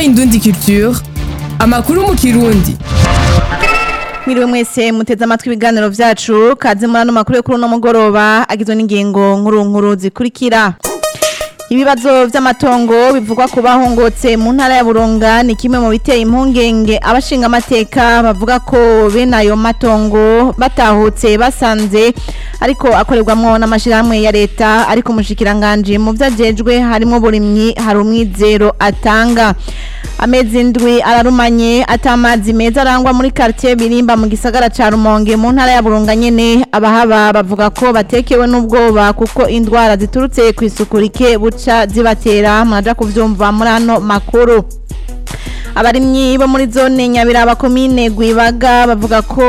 Indundi Culture amakuru mu kirundi Mwiriwe mwese muteze amatwi ibiganiro vyacu kaze muri ano makuru yo kuri uno mugoroba agizwe n'ingingo nkuru nkuru zikurikira Ibibazo vy'amatongo bivugwa ku bahongotse mu ntara ya Burunga ni kimwe mu biteye impungenge abashinga amateka bavuga ko bene ayo matongo batahutse basanze ariko akorerwamwo n'amashirahamwe ya leta ariko umushikiranganje mu vyajejwe harimo burimyi hari umwizero atanga amezi ndwi ararumanye atamazi meza arangwa muri quartier birimba mu gisagara ca Rumonge mu ntara ya Burunga nyene abahaba bavuga ko batekewe n'ubwoba kuko indwara ziturutse ku isuku rike buca zibatera muraja kuvyumva muri ano makuru abarimyi bo muri zone nyabiraba komine gwibaga bavuga ko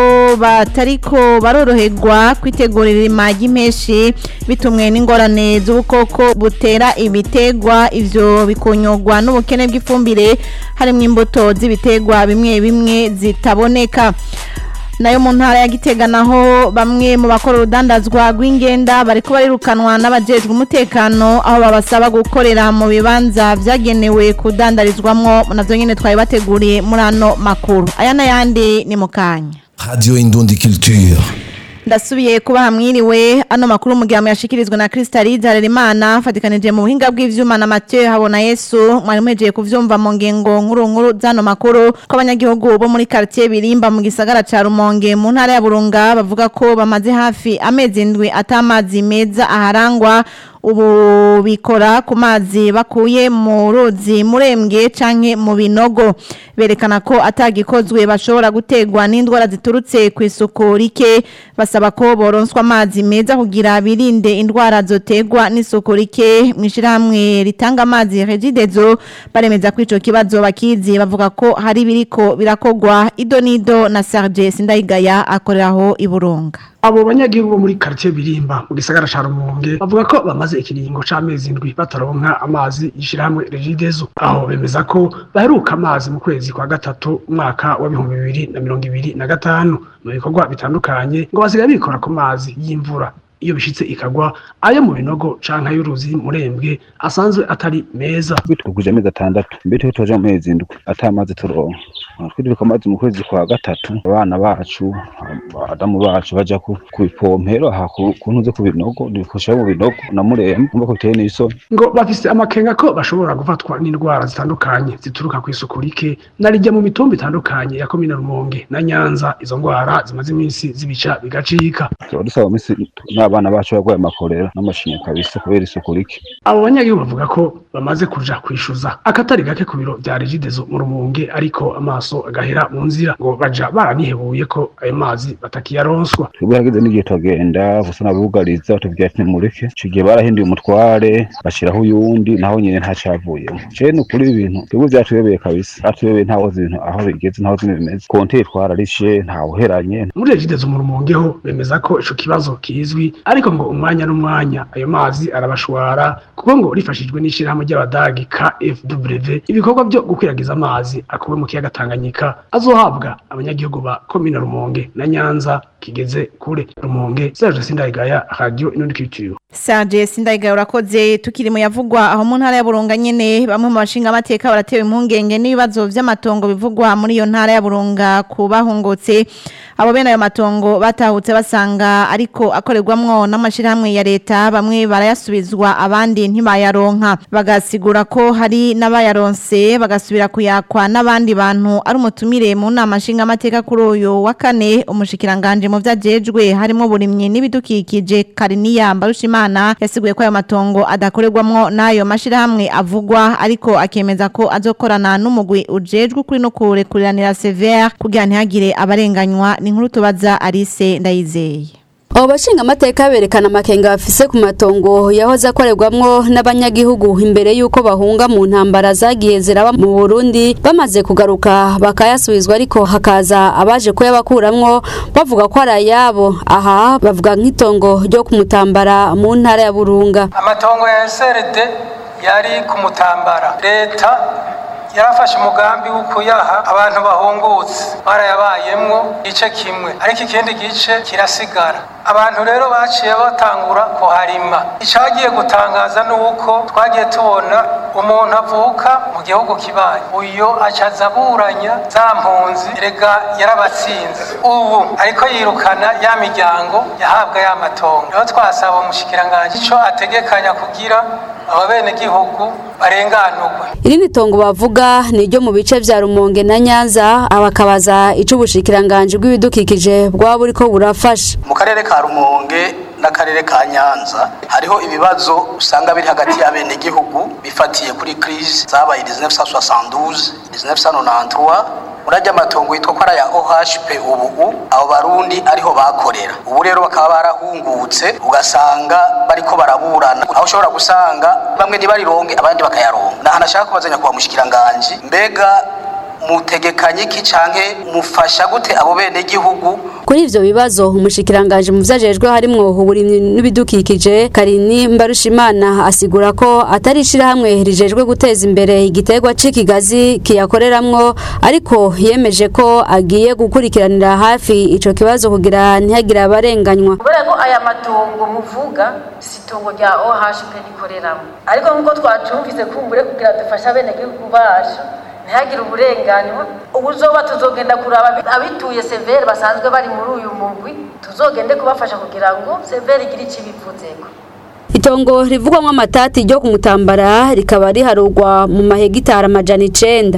batariko baroroherwa kwitegurira irima ry'impeshi bitumwe n'ingorane z'ubukoko butera ibitegwa ivyo bikonyogwa n'ubukene bw'ifumbire harimwo imbuto z'ibitegwa bimwe bimwe zitaboneka nayo mu ntara ya Gitega naho bamwe mu bakora urudandazwa rw'ingenda bariko barirukanwa n'abajejwe umutekano aho babasaba gukorera mu bibanza vyagenewe kudandarizwamwo navyo nyene twari bateguriye muri ano makuru aya n'ayandi ni mu kanya Radio Indundi Culture. ndasubiye kuba hamwiriwe ano makuru mu gihe yashikirizwa na Crystalide Harerimana fatikanije mu buhinga bw'ivyuma na Mathieu Habona Yesu mwari muhejeje kuvyumva mu ngengo nkuru nkuru zano makuru ko abanyagihugu bo muri quartier birimba mu gisagara ca Rumonge mu ntara ya Burunga bavuga ko bamaze hafi amezi ndwi atamazi meza aharangwa ubu bikora ku mazi bakuye mu ruzi murembwe canke mu binogo berekana ko atagikozwe bashobora gutegwa n'indwara ziturutse ku isuku rike basaba ko boronswa amazi meza kugira birinde indwara zotegwa n'isuku rike mwishirahamwe ritanga amazi Regidezo baremeza ko ico kibazo bakizi bavuga ko hari biriko birakogwa ido nido na Serge Sindayigaya akoreraho iburunga abo banyagihugu bo muri quartier birimba mu gisagara ca Rumonge bavuga ko bamaze ikiringo c'amezi indwi bataronka amazi yishirahamwe Regidezo aho bemeza ko baheruka amazi mu kwezi kwa gatatu umwaka wa bihumbi bibiri na mirongo ibiri na gatanu mu bikorwa bitandukanye ngo basigaye bikora ku mazi y'imvura iyo bishitse ikagwa ayo mu binogo canke ay'uruzi murembwe asanzwe atari meza bitwuguje amezi atandatu mbere yo tuja mu mezi indwi ata amazi turonka twiririka amazi mu kwezi kwa gatatu abana bacu abadamu bacu baja ku bipompero aha ku ntuze ku binogo dukoresha mu binogo na murembe umva ko biteye n'isoni ngo bafise amakenga ko bashobora gufatwa n'indwara zitandukanye zituruka ku isuku rike narijya mu mitumba itandukanye ya komine Rumonge na Nyanza izo ndwara zimaze iminsi zibica bigacika tuba dusaba iminsi n'abana bacu barwaye amakorera n'amashinya kabisa kubera isuku rike abo banyagihugu bavuga ko bamaze kuja kwishuza akatari gake ku biro vya Regidezo mu Rumonge ariko amaso agahera mu nzira ngo baja baranihebuye ko ayo mazi batakiyaronswa twebwe hageze n'igihe tugenda gusa nabugariza tubwira ati mureke ico gihe barahinduye umutware bashiraho uyundi naho nyene ntacavuyemo je ni ukuri ibintu twebwe vyatuyobeye kabisa atuyobeye ntawozi ibintu aho bigeze ntawozi bimeze konteri twararishe ntawuheranye muri Regidezo mu Rumonge ho bemeza ko ico kibazo kizwi ariko ngo umwanya n'umwanya ayo mazi arabashwara kuko ngo rifashijwe n'ishirahamwe ry'abadagi KFW ibikorwa byo gukwiragiza amazi akuwe mu kiyaga Tanganyika azohabwa abanyagihugu ba komine Rumonge na Nyanza kigeze kure Rumonge Serge Sindayigaya Radio Inundi Culture Serge Sindayigaya urakoze tukiri mu yavugwa aho mu ntara ya Burunga nyene bamwe mu bashinga amateka baratewe impungenge n'ibibazo vy'amatongo bivugwa muri iyo ntara ya Burunga kubahungutse abo bene ayo matongo batahutse basanga ariko akorerwamwo n'amashirahamwe ya leta bamwe barayasubizwa abandi ntibayaronka bagasigura ko hari n'abayaronse bagasubira kuyakwa n'abandi bantu ari umutumire mu nama nshinga amateka kuri uyu wa kane umushikiranganje mu vyajejwe harimo burimyi n'ibidukikije Kariniya Mbarushimana yasiguye ko ayo matongo adakorerwamwo n'ayo mashirahamwe avugwa ariko akemeza ko azokorana n'umugwi ujejwe kuri no kurekuriranira severe kugira ntihagire abarenganywa ni inkuru tubaza Alice Ndayizeye abo bashinga amateka berekana amakenga bafise ku matongo yahoze akorerwamwo n'abanyagihugu imbere y'uko bahunga mu ntambara zagiye ziraba mu Burundi bamaze kugaruka bakayasubizwa ariko hakaza abaje kuyabakuramwo bavuga ko ari ayabo aha bavuga nk'itongo ryo kumutambara mu ntara ya Burunga amatongo ya SRD yari kumutambara leta yarafashe umugambi wo kuyaha abantu bahungutse barayabayemwo igice kimwe ariko ikindi gice kirasigara abantu rero baciye batangura kuharima icagiye gutangaza ni uko twagiye tubona umuntu avuka mu gihugu kibaye uyo acaza aburanya za mpunzi erega yarabatsinze ubu ariko yirukana ya miryango yahabwa ya matongo rero twasaba umushikiranganji ico ategekanya kugira aba benegihugu barenganurwe irindi tongo bavuga ni ryo mu bice vya Rumonge na Nyanza abakabaza ico ubushikiranganje bw'ibidukikije bwaba buriko burafasha mu karere ka rumonge n'akarere ka nyanza hariho ibibazo usanga biri hagati y'abenegihugu bifatiye kuri crise zabaye 1972 1993 urajya amatongo yitwa ko ari aya OHP ubu abo barundi ariho bakorera ubu rero bakaba barahungutse ugasanga bariko baraburana aho ushobora gusanga bamwe ntibarironke abandi bakayaronka naho nashaka kubazanya kwa mushikiranganje mbega mutegekanye iki canke mufasha gute abo bene gihugu kuri ivyo bibazo umushikiranganje mu vyajejwe harimwo uburimyi n'ibidukikije Karini Mbarushimana asigura ko atari ishirahamwe rijejwe guteza imbere igiterwa c'ikigazi kiyakoreramwo ariko yemeje ko agiye gukurikiranira hafi ico kibazo kugira ntihagire abarenganywa kubera ko aya matongo muvuga si itongo rya OHP rikoreramo ariko nk'uko twacumvise kumbure kugira dufashe abenegihugu bacu ntihagire uburenganyo ubuzoba tuzogenda kuraba abituye severe basanzwe bari muri uyu mugwi tuzogende kubafasha kugira ngo severe igire icyo ibivuzeko itongo rivugwamwo amatati ryo kumutambara rikaba riharurwa mu mahegitari amajana icenda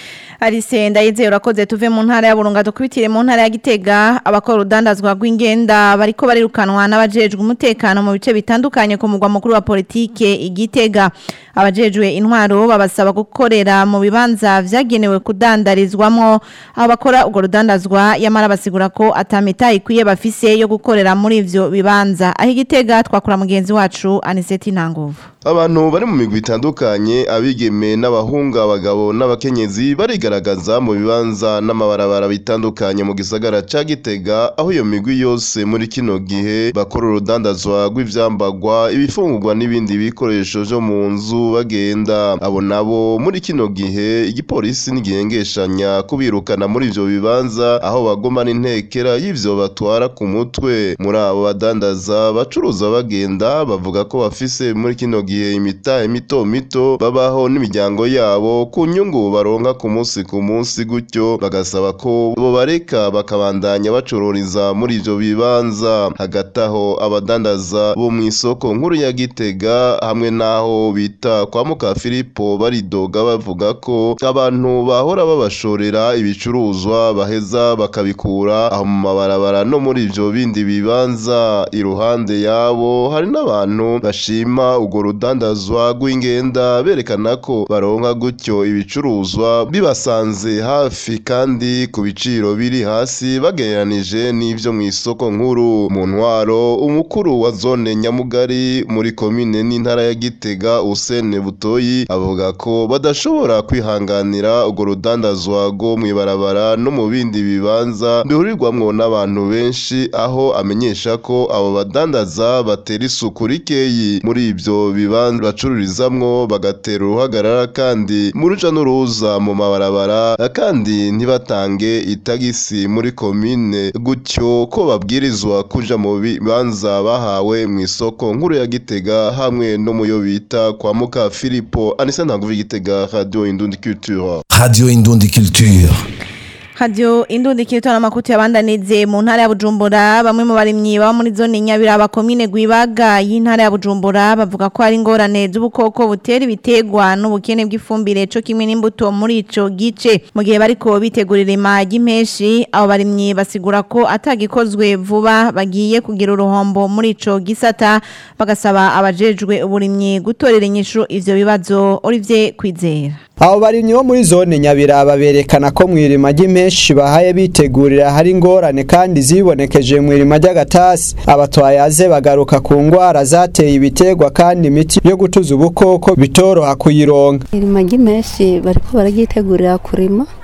Arise ndayizeye urakoze tuve mu ntara ya Burunga dukubitire mu ntara ya Gitega abakora urudandazwa rw'ingenda bariko barirukanwa n'abajejwe umutekano mu bice bitandukanye ku mugwa mukuru wa politike igitega abajejwe intwaro babasaba gukorera mu bibanza vyagenewe kudandarizwamwo abakora urwo rudandazwa yamara basigura ko atamita ikwiye bafise yo gukorera muri ivyo bibanza aho igitega twakura mugenzi wacu Aniseti Ntanguvu Abantu bari mu migwi itandukanye abigeme n'abahungu abagabo n'abakenyezi barigaragaza mu bibanza n'amabarabara bitandukanye mu gisagara ca Gitega aho iyo migwi yose muri kino gihe bakora urudandazwa rw'ivyambagwa ibifungurwa n'ibindi bikoresho vyo mu nzu bagenda abo nabo muri kino gihe igipolisi nigihengeshanya kubirukana muri ivyo bibanza aho bagoma n'intekera y'ivyo batwara ku mutwe muri abo badandaza bacuruza bagenda bavuga ko bafise muri kino gihe imitahe mito mito babaho n'imiryango yabo ku nyungu baronka ku munsi ku munsi gutyo bagasaba ko bo bareka bakabandanya bacururiza muri ivyo bibanza hagati aho abadandaza bo mu isoko nkuru ya Gitega hamwe n'aho bita kwa muka Filipo baridoga bavuga ko abantu bahora babashorera ibicuruzwa baheza bakabikura aho mu mabarabara no muri ivyo bindi bibanza iruhande yabo hari n'abantu bashima urwo rudandazwa rw'ingenda berekana ko baronka gutyo ibicuruzwa bibasanze hafi kandi ku biciro biri hasi bagereranije n'ivyo mu isoko nkuru mu ntwaro umukuru wa zone nyamugari muri komine n'intara ya Gitega Usene Butoyi avuga ko badashobora kwihanganira urwo rudandazwa rwo mw'ibarabara no mu bindi bibanza bihurirwamwo n'abantu benshi aho amenyesha ko abo badandaza batera isuku rikeyi muri ivyo bibanza bacururizamwo bagatera uruhagarara kandi mu ruja n'uruza mu mabarabara kandi ntibatange itagisi muri komine gutyo ko babwirizwa kuja mu bibanza bahawe mu isoko nkuru ya Gitega hamwe no muyo bita kwa muka Filipo Anisa Ntanguvu Gitega Radio Indundi Culture Radio Indundi Culture. Radio Indundi kirito na makuti yabandanize mu ntara ya Bujumbura bamwe mu barimyi baba muri zone Nyabiraba komine Gwibaga y'intara ya Bujumbura bavuga ko ari ingorane z'ubukoko butera ibitegwa n'ubukene bw'ifumbire cyo kimwe n'imbuto muri ico gice mu gihe bariko bitegurira imagi impeshi abo barimyi basigura ko atagikozwe vuba bagiye kugira uruhombo muri ico gisata bagasaba abajejwe uburimyi gutorera inyishu ivyo bibazo Olivier Kwizera abo barimyi bo muri zone nyabiraba berekana ko mwirima ry'impeshi bahaye bitegurira hari ingorane kandi zibonekeje mwirima ry'agatasi abatwayaze bagaruka ku ngwara zateye ibitegwa kandi imiti yo gutuza ubukoko bitoroha kuyironka irima ry'impeshi bariko bararyitegurira kurima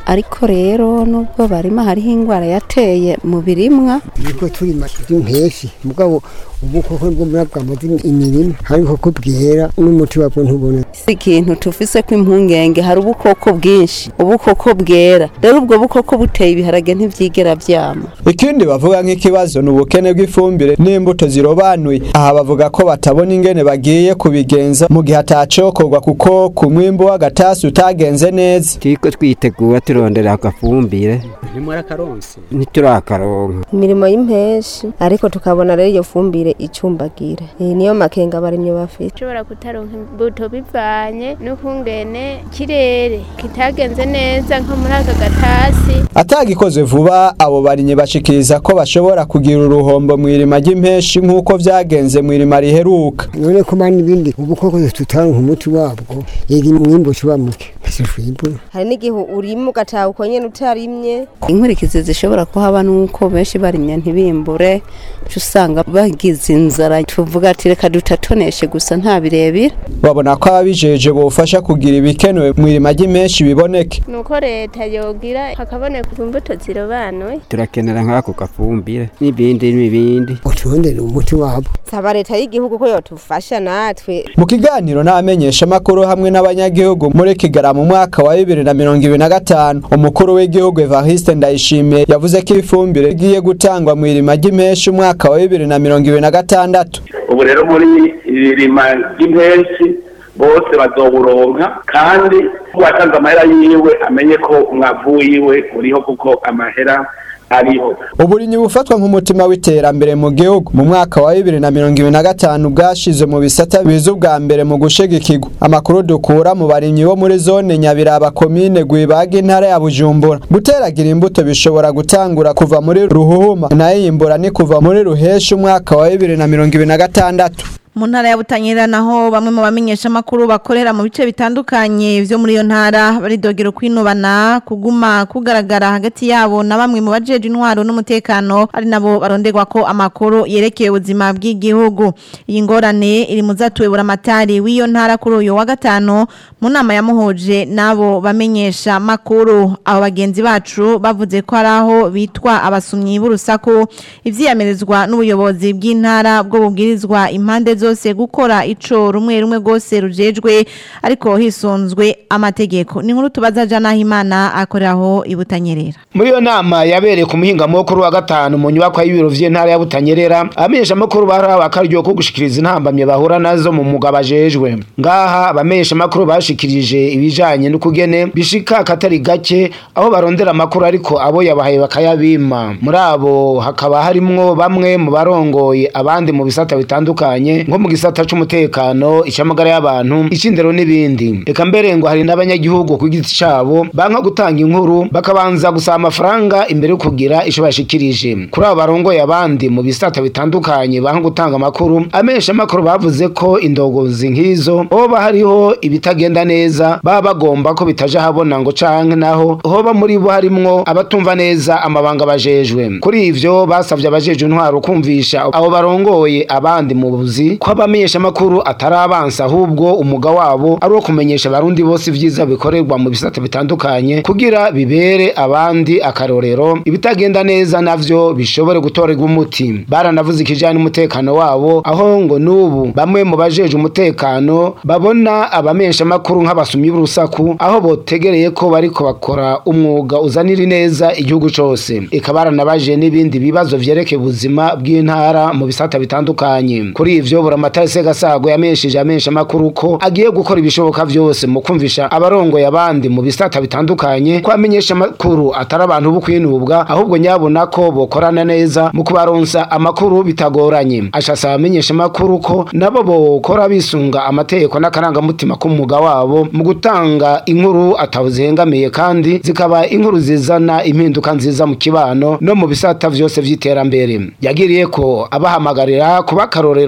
ariko rero nubwo barima hariho ingwara yateye mu birimwa niko turima by'impeshi mugabo ubukoko bwo muri bwamaze imirima hariho ko bwera n'umuti wabwo ntubona si ikintu tufise ko impungenge hari ubukoko bwinshi ubukoko bwera rero ubwo bukoko buteye ibiharage ntivyigera vyama ikindi bavuga nk'ikibazo ni ubukene bw'ifumbire n'imbuto zirobanuye aha bavuga ko batabona ingene bagiye kubigenza mu gihe atacokorwa kuko ku mwimbu w'agatasi utagenze neza turiko twitegura turondera agafumbire ntimwarakaronse ntiturakaronka imirimo y'impeshi ariko tukabona rero iyo fumbire icumbagira iyi niyo makenga abarimyi bafite ushobora kutaronka imbuto bivanye n'ukungene ikirere kitagenze neza nko muri aka gatasi atagikozwe vuba abo barimyi bashikiriza ko bashobora kugira uruhombo mu irima ry'impeshi nk'uko vyagenze mu irima riheruka none ko mani ibindi ubukoko tutaronka umuti wabwo yega umwimbu uba muke ntitwimbura hari n'igihe urima ugataha uko nyene utarimye inkurikizi zishobora kuhaba nuko benshi barimye ntibimbure uca usanga bagize inzara tuvuga ati reka dutatoneshe gusa nta birebire babona ko ababijeje bofasha kugira ibikenewe mu irima ry'impeshi biboneke nuko leta yogira hakaboneka imbuto zirobanuye turakenera nk'ako gafumbire n'ibindi n'ibindi uturondere umuti wabo saba leta y'igihugu ko yotufasha natwe mu kiganiro n'abamenyesha amakuru hamwe n'abanyagihugu muri kigara mu mwaka wa bibiri na mirongo ibiri na gatanu umukuru w'igihugu evariste ndayishimiye yavuze ko ifumbire igiye gutangwa mu irima ry'impeshi umwaka wa bibiri na mirongo ibiri na gatandatu ubu rero muri iri rima ry'impeshi bose bazoburonka kandi uwatanze amahera yiwe amenye ko umwavu wiwe uriho kuko amahera ariho uburimyi bufatwa nk'umutima w'iterambere mu gihugu mu mwaka wa bibiri na mirongo ibiri na gatanu bwashize mu bisata biza ubwa mbere mu gushigikirwa amakuru dukura mu barimyi bo muri zone nyabiraba komine gwibaga intara ya bujumbura guteragira imbuto bishobora gutangura kuva muri ruhuhuma nayo iyimbura ni kuva muri ruheshi umwaka wa bibiri na mirongo ibiri na gatandatu mu ntara ya Butanyerera naho bamwe mu bamenyesha makuru bakorera mu bice bitandukanye vyo muri iyo ntara baridogera kwinubana kuguma kugaragara hagati yabo na bamwe mu bajeje intwaro n'umutekano ari nabo baronderwa ko amakuru yerekeye ubuzima bw'igihugu iyi ngorane iri mu zatuyebura amatari w'iyo ntara kuri uyu wa gatano mu nama yamuhoje nabo bamenyesha makuru abo bagenzi bacu bavuze ko ari aho bitwa abasumyi b'urusaku ivyiyamirizwa n'ubuyobozi bw'intara bwo bubwirizwa impande zose gukora ico rumwe rumwe gose rujejwe ariko hisunzwe amategeko ni nkuru tubaza jana himana akoreraho ibutanyerera muri iyo nama yabereye ku muhinga mukuru wa gatanu mu nyubako y'ibiro vy'intara ya Butanyerera abamenyesha makuru baraha akaryo ko gushikiriza intambamye bahura nazo mu muga bajejwe ngaha abamenyesha makuru bashikirije ibijanye n'ukugene bishika katari gake aho barondera amakuru ariko abo yabahaye bakayabima muri abo hakaba harimwo bamwe mu barongoye abandi mu bisata bitandukanye nko mu gisata c'umutekano icamagara y'abantu icindero n'ibindi reka mbere ngo hari n'abanyagihugu ku giti cabo banka gutanga inkuru bakabanza gusaba amafaranga imbere yo kugira ico bashikirije kuri abo barongoye abandi mu bisata bitandukanye banka gutanga amakuru amenyesha amakuru bavuze ko indogozi nk'izo hoba hariho ibitagenda neza baba bagomba ko bitaja habona ngo canke naho hoba muri bo harimwo abatumva neza amabanga bajejwe kuri ivyo basavye abajejwe intwaro kumvisha abo barongoye abandi mu buzi ko abamenyesha amakuru atari abansa ahubwo umuga wabo ari uwo kumenyesha abarundi bose ivyiza bikorerwa mu bisata bitandukanye kugira bibere abandi akarorero ibitagenda neza navyo bishobore gutorerwa umuti baranavuze ikijanye n'umutekano wabo aho ngo n'ubu bamwe mu bajeje umutekano babona abamenyesha amakuru nk'abasumyi b'urusaku aho botegereye ko bariko bakora umwuga uzanira ineza igihugu cose eka baranabaje n'ibindi bibazo vyerekeye ubuzima bw'intara mu bisata bitandukanye kuri ivyo buramatari segasago yamenyesheje amenyesha amakuru ko agiye gukora ibishoboka vyose mu kumvisha abarongoye abandi mu bisata bitandukanye ko amenyesha amakuru atari abantu bo kwinubwa ahubwo nyabona ko bokorana neza mu kubaronsa amakuru bitagoranye ashasaba amenyesha amakuru ko nabo bokora bisunga amategeko n'akarangamutima k'umwuga wabo mu gutanga inkuru atawuzihengamiye kandi zikaba inkuru zizana impinduka nziza mu kibano no mu bisata vyose vy'iterambere yagiriye ko abahamagarira kuba akarorero ku bandi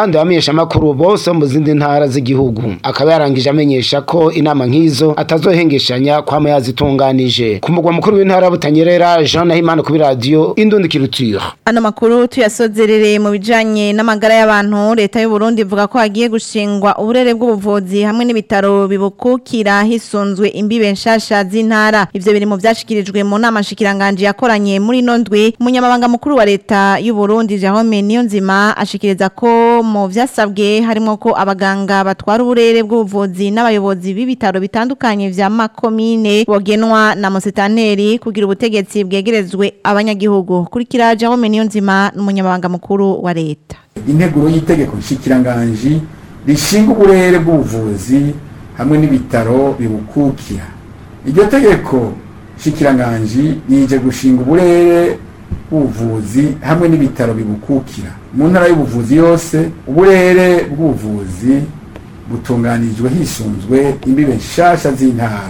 abandi bamenyesha amakuru bose mu zindi ntara z'igihugu akaba yarangije amenyesha ko inama nk'izo atazohengeshanya kwama yazitunganije ku mugwa mukuru w'intara ya Butanyerera Jean Nahimana kuri radio Indundi Culture Ano makuru tuyasozerereye mu bijanye n'amagara y'abantu leta y'u Burundi ivuga ko hagiye gushingwa uburere bw'ubuvuzi hamwe n'ibitaro bibukukira hisunzwe imbibe nshasha z'intara ivyo biri mu vyashikirijwe mu nama shikiranganje yakoranye muri nondwe umunyamabanga mukuru wa leta y'u Burundi Jahome Niyonzima ashikiriza ko mu vyasabwe harimo ko abaganga batwara uburere bw'ubuvuzi n'abayobozi b'ibitaro bitandukanye vya makomine bogenwa na musitanteri kugira ubutegetsi bwegerezwe abanyagihugu kurikira Jahome Niyonzima n'umunyamabanga mukuru wa leta integuro y'itegeko nshikiranganji rishinga uburere bw'ubuvuzi hamwe n'ibitaro bibukukira iryo tegeko nshikiranganji nije gushinga uburere bw'ubuvuzi hamwe n'ibitaro bibukukira mu ntara y'ubuvuzi yose uburere bw'ubuvuzi butunganijwe hisunzwe imbibe nshasha z'intara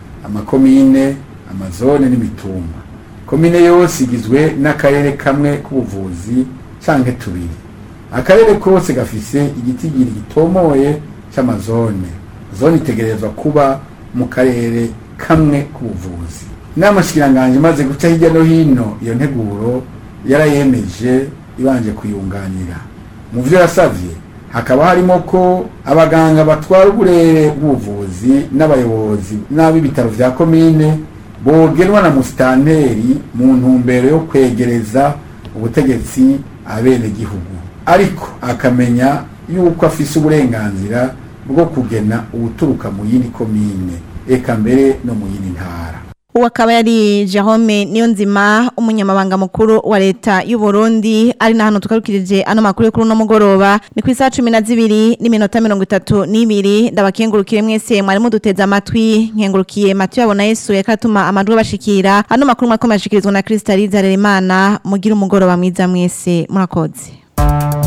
amakomine amazone n'imitumba komine yose igizwe n'akarere kamwe k'ubuvuzi canke tubiri akarere kose gafise igitigiri gitomoye c'amazone zone itegerezwa kuba mu karere kamwe k'ubuvuzi inama shikiranganje imaze guca hirya no hino iyo nteguro yarayemeje ibanje kuyunganira mu vyo yasavye hakaba harimo ko abaganga batwara uburere bw'ubuvuzi n'abayobozi n'ab'ibitaro vya komine bogenwa na musitanteri mu ntumbero yo kwegereza ubutegetsi abenegihugu ariko akamenya yuko afise uburenganzira bwo kugena ubuturuka mu yindi komine eka mbere no mu yindi ntara uwo akaba yari Jahome Niyonzima umunyamabanga mukuru wa leta y'u Burundi ari na hano tukarukirije ano makuru yo kuri uno mugoroba ni ku isaha 12 n'iminota 32 ndabakengurukire mwese mwari muduteza amatwi nkengurukiye Mathieu abona Yesu yakatuma amajwi bashikira ano makuru mwakomeje ashikirizwa na Kristaliza Harerimana mugira umugoroba mwiza mwese murakoze